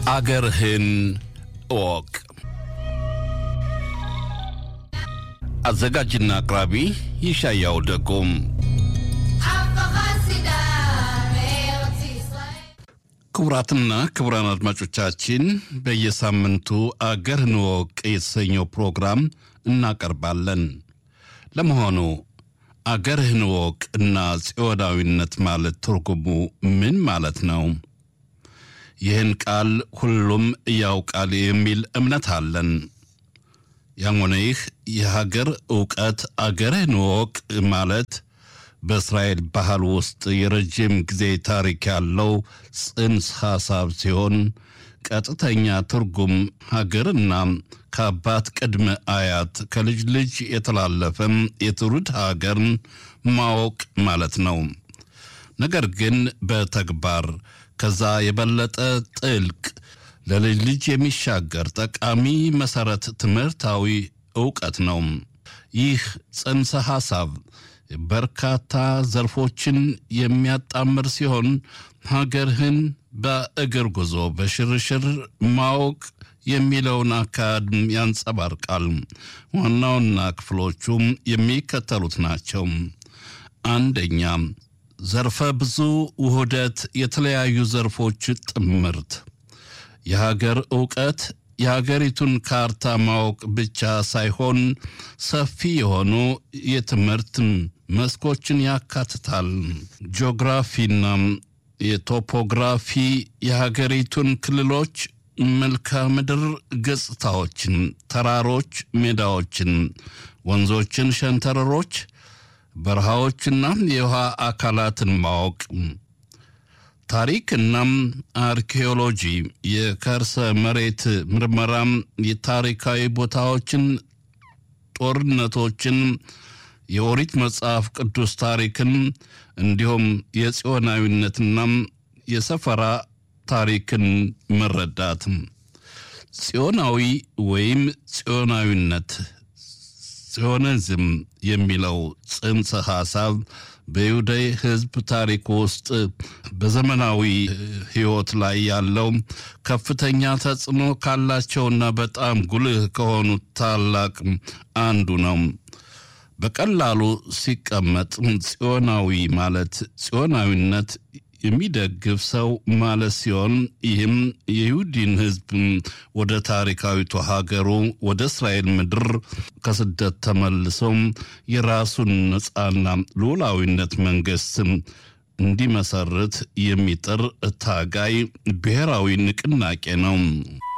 አገርህን እወቅ። አዘጋጅና አቅራቢ ይሻያው ደጎም። ክቡራትና ክቡራን አድማጮቻችን በየሳምንቱ አገርህን እወቅ የተሰኘው ፕሮግራም እናቀርባለን። ለመሆኑ አገርህን እወቅ እና ጽዮናዊነት ማለት ትርጉሙ ምን ማለት ነው? ይህን ቃል ሁሉም ያውቃል የሚል እምነት አለን። ያም ሆነ ይህ የሀገር እውቀት አገርህን እወቅ ማለት በእስራኤል ባህል ውስጥ የረጅም ጊዜ ታሪክ ያለው ጽንሰ ሐሳብ ሲሆን ቀጥተኛ ትርጉም ሀገርና ከአባት ቅድመ አያት ከልጅ ልጅ የተላለፈም የትውልድ ሀገርን ማወቅ ማለት ነው። ነገር ግን በተግባር ከዛ የበለጠ ጥልቅ ለልጅ ልጅ የሚሻገር ጠቃሚ መሰረት ትምህርታዊ እውቀት ነው። ይህ ጽንሰ ሐሳብ በርካታ ዘርፎችን የሚያጣምር ሲሆን ሀገርህን በእግር ጉዞ በሽርሽር ማወቅ የሚለውን አካሄድ ያንጸባርቃል። ዋና ዋና ክፍሎቹም የሚከተሉት ናቸው። አንደኛ፣ ዘርፈ ብዙ ውህደት፣ የተለያዩ ዘርፎች ጥምርት። የሀገር እውቀት የሀገሪቱን ካርታ ማወቅ ብቻ ሳይሆን ሰፊ የሆኑ የትምህርት መስኮችን ያካትታል። ጂኦግራፊና የቶፖግራፊ የሀገሪቱን ክልሎች መልክዓ ምድር ገጽታዎችን፣ ተራሮች፣ ሜዳዎችን፣ ወንዞችን፣ ሸንተረሮች፣ በረሃዎችና የውሃ አካላትን ማወቅ ታሪክና አርኪኦሎጂ የከርሰ መሬት ምርመራም የታሪካዊ ቦታዎችን፣ ጦርነቶችን፣ የኦሪት መጽሐፍ ቅዱስ ታሪክን እንዲሁም የጽዮናዊነትና የሰፈራ ታሪክን መረዳት። ጽዮናዊ ወይም ጽዮናዊነት ጽዮኒዝም የሚለው ጽንሰ ሐሳብ በይሁዳይ ሕዝብ ታሪክ ውስጥ በዘመናዊ ሕይወት ላይ ያለው ከፍተኛ ተጽዕኖ ካላቸውና በጣም ጉልህ ከሆኑት ታላቅ አንዱ ነው። በቀላሉ ሲቀመጥ ጽዮናዊ ማለት ጽዮናዊነት የሚደግፍ ሰው ማለት ሲሆን ይህም የይሁዲን ሕዝብ ወደ ታሪካዊቱ ሀገሩ ወደ እስራኤል ምድር ከስደት ተመልሶም የራሱን ነፃና ሉዓላዊነት መንግስት እንዲመሰርት የሚጥር ታጋይ ብሔራዊ ንቅናቄ ነው።